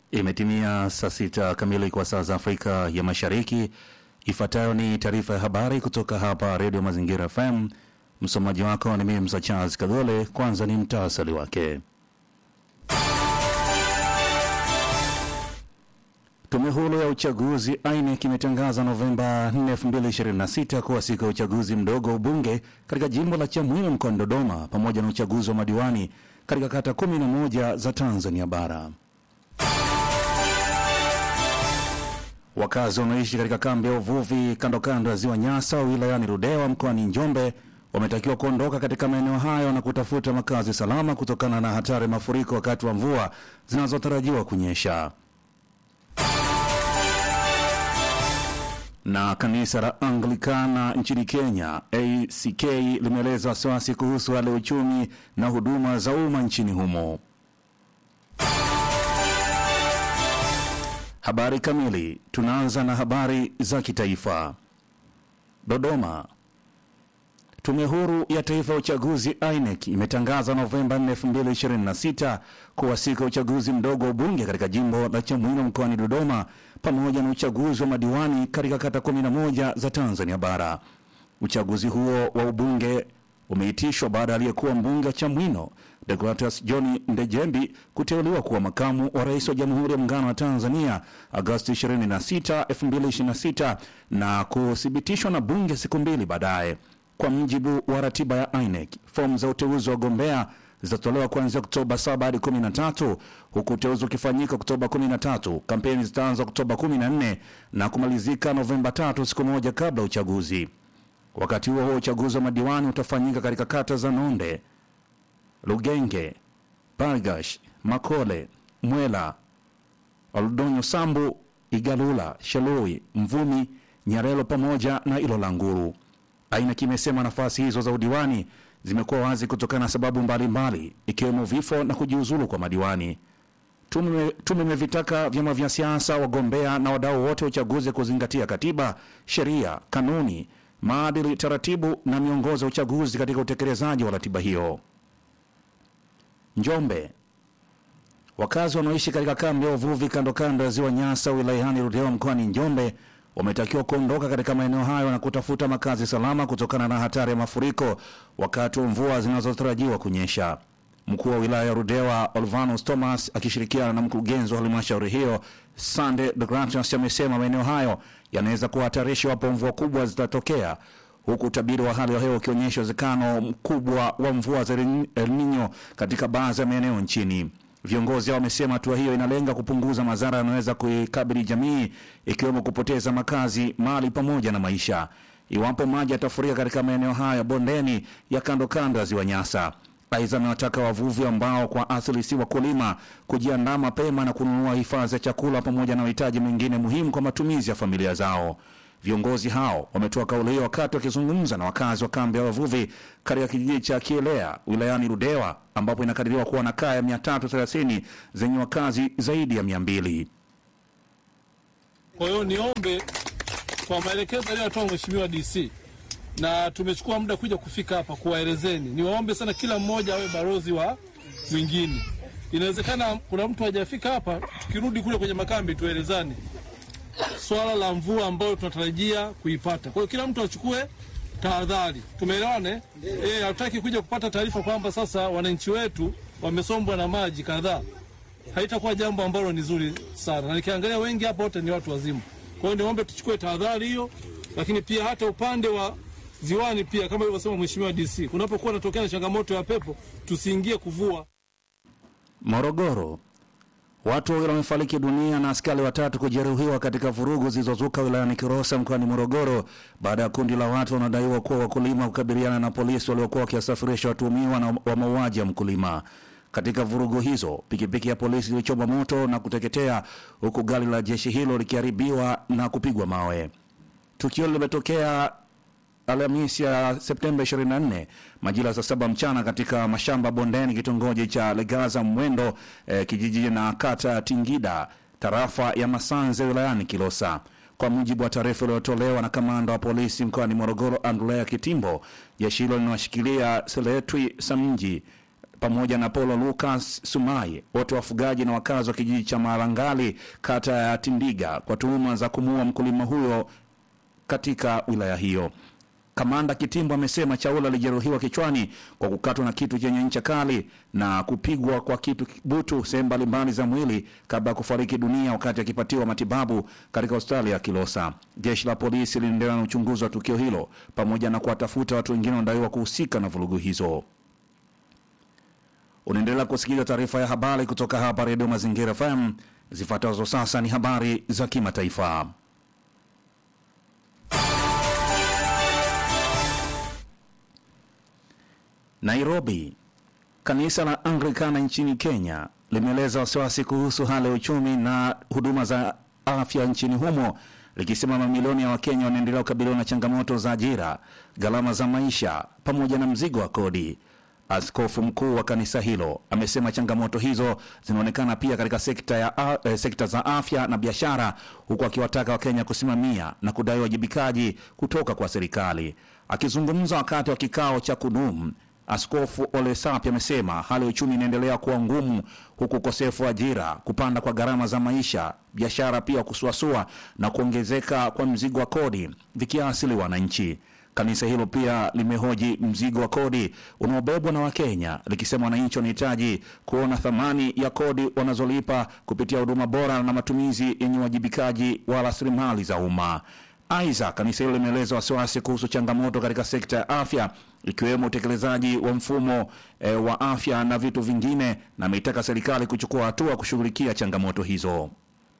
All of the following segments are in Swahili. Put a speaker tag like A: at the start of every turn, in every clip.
A: Imetimia saa sita kamili kwa saa za Afrika ya Mashariki. Ifuatayo ni taarifa ya habari kutoka hapa Redio Mazingira FM. Msomaji wako ni mimi Msa Charles Kagole. Kwanza ni mtasari wake. Tume huru ya uchaguzi INEC imetangaza Novemba 4, 2026 kuwa siku ya uchaguzi mdogo wa ubunge katika jimbo la Chamwino mkoani Dodoma pamoja na uchaguzi wa madiwani katika kata 11 za Tanzania bara. Wakazi wanaoishi katika kambi ya uvuvi kando kando ya ziwa Nyasa wilayani Ludewa mkoani Njombe wametakiwa kuondoka katika maeneo hayo na kutafuta makazi salama kutokana na hatari ya mafuriko wakati wa mvua zinazotarajiwa kunyesha. Na kanisa la Anglikana nchini Kenya ACK limeeleza wasiwasi kuhusu hali ya uchumi na huduma za umma nchini humo. Habari kamili. Tunaanza na habari za kitaifa. Dodoma. Tume Huru ya Taifa ya Uchaguzi INEC imetangaza Novemba 4, 2026 kuwa siku ya uchaguzi mdogo wa ubunge katika jimbo la Chamwino mkoani Dodoma pamoja na uchaguzi wa madiwani katika kata 11 za Tanzania bara. Uchaguzi huo wa ubunge umeitishwa baada ya aliyekuwa mbunge wa Chamwino Deogratias John Ndejembi kuteuliwa kuwa makamu wa rais wa Jamhuri ya Muungano wa Tanzania Agosti 26, 2026 na kuthibitishwa na bunge siku mbili baadaye. Kwa mujibu wa ratiba ya INEC, fomu za uteuzi wa wagombea zitatolewa kuanzia Oktoba 7 hadi 13, huku uteuzi ukifanyika Oktoba 13. Kampeni zitaanza Oktoba 14 na kumalizika Novemba 3, siku moja kabla uchaguzi. Wakati huo huo, uchaguzi wa madiwani utafanyika katika kata za Nonde, Lugenge, Bargash, Makole, Mwela, Oldonyo, Sambu, Igalula, Shelui, Mvumi, Nyarelo pamoja na Ilolanguru. INEC imesema nafasi hizo za udiwani zimekuwa wazi kutokana na sababu mbalimbali ikiwemo vifo na kujiuzulu kwa madiwani. Tume imevitaka vyama vya siasa, wagombea na wadau wote wa uchaguzi kuzingatia katiba, sheria, kanuni, maadili, taratibu na miongozo ya uchaguzi katika utekelezaji wa ratiba hiyo. Njombe. Wakazi wanaoishi katika kambi ya uvuvi kando kando ya ziwa Nyasa wilayani Ludewa mkoani Njombe wametakiwa kuondoka katika maeneo hayo na kutafuta makazi salama kutokana na hatari ya mafuriko wakati wa mvua zinazotarajiwa kunyesha. Mkuu wa wilaya ya Ludewa Olvanus Thomas akishirikiana na mkurugenzi wa halmashauri hiyo Sande de Grantias amesema maeneo hayo yanaweza kuwa hatarishi iwapo mvua kubwa zitatokea, huku utabiri wa hali ya hewa ukionyesha uwezekano mkubwa wa mvua za El Nino katika baadhi ya maeneo nchini. Viongozi hao wamesema hatua hiyo inalenga kupunguza madhara yanayoweza kuikabili jamii ikiwemo kupoteza makazi, mali pamoja na maisha iwapo maji yatafurika katika maeneo haya ya bondeni ya kando kando ya ziwa Nyasa. Aidha, amewataka wavuvi ambao kwa asili si wakulima kujiandaa mapema na kununua hifadhi ya chakula pamoja na mahitaji mengine muhimu kwa matumizi ya familia zao. Viongozi hao wametoa kauli hiyo wakati wakizungumza na wakazi wa kambi ya wavuvi katika kijiji cha Kielea wilayani Ludewa ambapo inakadiriwa kuwa na kaya 330 zenye wakazi zaidi ya 200.
B: Kwa hiyo niombe kwa maelekezo aliyotoa Mheshimiwa DC na tumechukua muda kuja kufika hapa kuwaelezeni, niwaombe sana kila mmoja awe balozi wa mwingine. Inawezekana kuna mtu hajafika hapa, tukirudi kule kwenye makambi tuelezane swala la mvua ambayo tunatarajia kuipata. Kwa hiyo kila mtu achukue tahadhari, tumeelewane? Eh, hatutaki kuja kupata taarifa kwamba sasa wananchi wetu wamesombwa na maji kadhaa. Haitakuwa jambo ambalo ni zuri sana, na nikiangalia wengi hapa wote ni watu wazima. Kwa hiyo niombe tuchukue tahadhari hiyo, lakini pia hata upande wa ziwani pia, kama ilivyosema Mheshimiwa DC, kunapokuwa natokea na changamoto ya pepo tusiingie kuvua.
A: Morogoro. Watu wawili wamefariki dunia na askari watatu kujeruhiwa katika vurugu zilizozuka wilayani Kilosa mkoani Morogoro baada ya kundi la watu wanaodaiwa kuwa wakulima kukabiliana na polisi waliokuwa wakiwasafirisha watuhumiwa na wa mauaji ya mkulima. Katika vurugu hizo, pikipiki ya polisi ilichoma moto na kuteketea huku gari la jeshi hilo likiharibiwa na kupigwa mawe. Tukio limetokea Alhamisi ya Septemba 24 majira saa saba mchana katika mashamba bondeni kitongoji cha Legaza Mwendo eh, kijiji na kata Tingida tarafa ya Masanze wilayani Kilosa. Kwa mujibu wa taarifa iliyotolewa na kamanda wa polisi mkoani Morogoro Andrea Kitimbo, jeshi hilo linawashikilia Seletwi Samji pamoja na Paulo Lucas Sumai, wote wafugaji na wakazi wa kijiji cha Marangali, kata ya Tindiga, kwa tuhuma za kumuua mkulima huyo katika wilaya hiyo. Kamanda Kitimbo amesema Chaula alijeruhiwa kichwani kwa kukatwa na kitu chenye ncha kali na kupigwa kwa kitu butu sehemu mbalimbali za mwili kabla ya kufariki dunia wakati akipatiwa matibabu katika hospitali ya Kilosa. Jeshi la polisi linaendelea na uchunguzi wa tukio hilo pamoja na kuwatafuta watu wengine wanadaiwa kuhusika na vurugu hizo. Unaendelea kusikiliza taarifa ya habari kutoka hapa Redio Mazingira FM. Zifuatazo sasa ni habari za kimataifa. Nairobi. Kanisa la Anglikana nchini Kenya limeeleza wasiwasi kuhusu hali ya uchumi na huduma za afya nchini humo likisema mamilioni ya Wakenya wanaendelea kukabiliwa na changamoto za ajira, gharama za maisha pamoja na mzigo wa kodi. Askofu mkuu wa kanisa hilo amesema changamoto hizo zinaonekana pia katika sekta, ya, eh, sekta za afya na biashara, huku akiwataka Wakenya kusimamia na kudai wajibikaji kutoka kwa serikali. Akizungumza wakati wa kikao cha kudumu Askofu Ole Sapi amesema hali ya uchumi inaendelea kuwa ngumu, huku ukosefu wa ajira, kupanda kwa gharama za maisha, biashara pia kusuasua na kuongezeka kwa mzigo wa kodi vikiasili wananchi. Kanisa hilo pia limehoji mzigo wa kodi unaobebwa na Wakenya likisema wananchi wanahitaji kuona thamani ya kodi wanazolipa kupitia huduma bora na matumizi yenye uwajibikaji wa rasilimali za umma. Aidha, kanisa hilo limeeleza wasiwasi kuhusu changamoto katika sekta ya afya ikiwemo utekelezaji wa mfumo e, wa afya na vitu vingine, na ameitaka serikali kuchukua hatua kushughulikia changamoto hizo.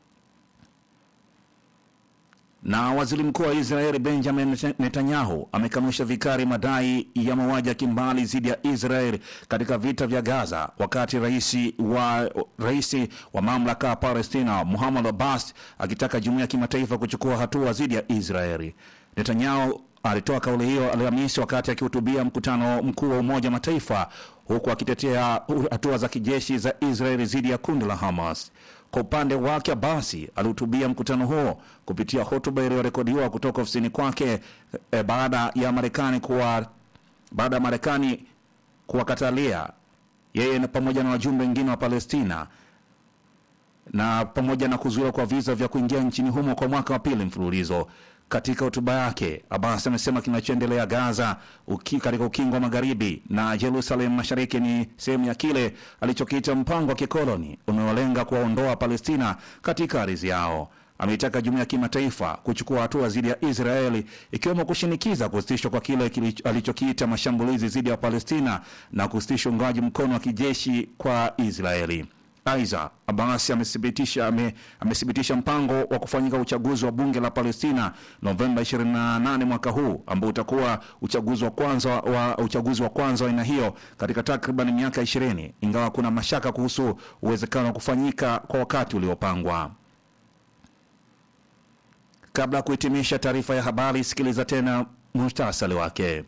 A: Na waziri mkuu wa Israeli Benjamin Netanyahu amekanusha vikali madai ya mauaji ya kimbali dhidi ya Israel katika vita vya Gaza, wakati rais wa, rais wa mamlaka ya Palestina Muhammad Abbas akitaka jumuiya ya kimataifa kuchukua hatua dhidi ya Israeli. Netanyahu alitoa kauli hiyo Alhamisi wakati akihutubia mkutano mkuu wa Umoja wa Mataifa, huku akitetea hatua za kijeshi za Israeli dhidi ya kundi la Hamas. Kwa upande wake basi alihutubia mkutano huo kupitia hotuba iliyorekodiwa kutoka ofisini kwake e, baada ya Marekani kuwa baada ya Marekani kuwakatalia yeye pamoja na wajumbe wengine wa Palestina na pamoja na kuzuiwa kwa visa vya kuingia nchini humo kwa mwaka wa pili mfululizo. Katika hotuba yake Abbas amesema kinachoendelea Gaza uki, katika ukingo wa magharibi na Jerusalem mashariki ni sehemu ya kile alichokiita mpango wa kikoloni unaolenga kuwaondoa Palestina katika ardhi yao. Ameitaka jumuiya ya kimataifa kuchukua hatua dhidi ya Israeli ikiwemo kushinikiza kusitishwa kwa kile alichokiita mashambulizi dhidi ya Palestina na kusitisha uungaji mkono wa kijeshi kwa Israeli. Aidha, Abbas amethibitisha ame, amethibitisha mpango wa kufanyika uchaguzi wa bunge la Palestina Novemba 28 mwaka huu ambao utakuwa uchaguzi wa kwanza wa uchaguzi wa kwanza wa aina hiyo katika takriban miaka 20 ingawa kuna mashaka kuhusu uwezekano wa kufanyika kwa wakati uliopangwa. Kabla ya kuhitimisha taarifa ya habari, sikiliza tena muhtasari wake.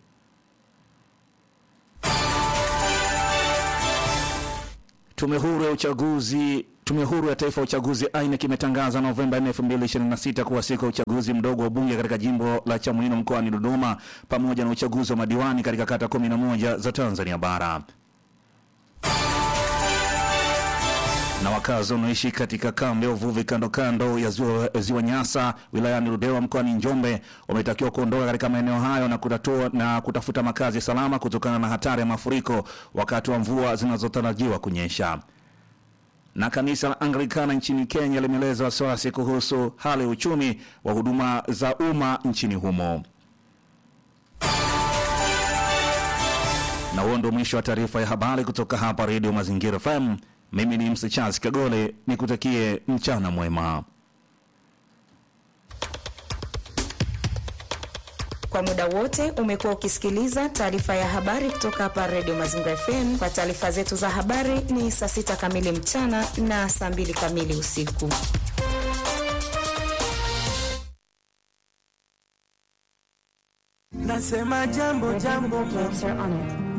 A: Tume huru ya uchaguzi Tume huru ya taifa ya uchaguzi INEC imetangaza Novemba 4, 2026 kuwa siku ya uchaguzi mdogo wa bunge katika jimbo la Chamwino mkoani Dodoma pamoja na uchaguzi wa madiwani katika kata 11 za Tanzania bara. Na wakazi wanaoishi katika kambi ya uvuvi kando kando ya ziwa, ziwa Nyasa wilayani Ludewa mkoani Njombe wametakiwa kuondoka katika maeneo hayo na, kutatua, na kutafuta makazi salama kutokana na hatari ya mafuriko wakati wa mvua zinazotarajiwa kunyesha. Na kanisa la Anglikana nchini Kenya limeeleza wasiwasi kuhusu hali ya uchumi wa huduma za umma nchini humo. Na huo ndio mwisho wa taarifa ya habari kutoka hapa Radio Mazingira FM. Mimi ni Msi Charles Kagole, nikutakie mchana mwema.
C: Kwa muda wote umekuwa ukisikiliza taarifa ya habari kutoka hapa Radio Mazingira FM. Kwa taarifa zetu za habari ni saa sita kamili mchana na saa mbili kamili usiku.
D: Nasema jambo jambo,
E: Cancer on it.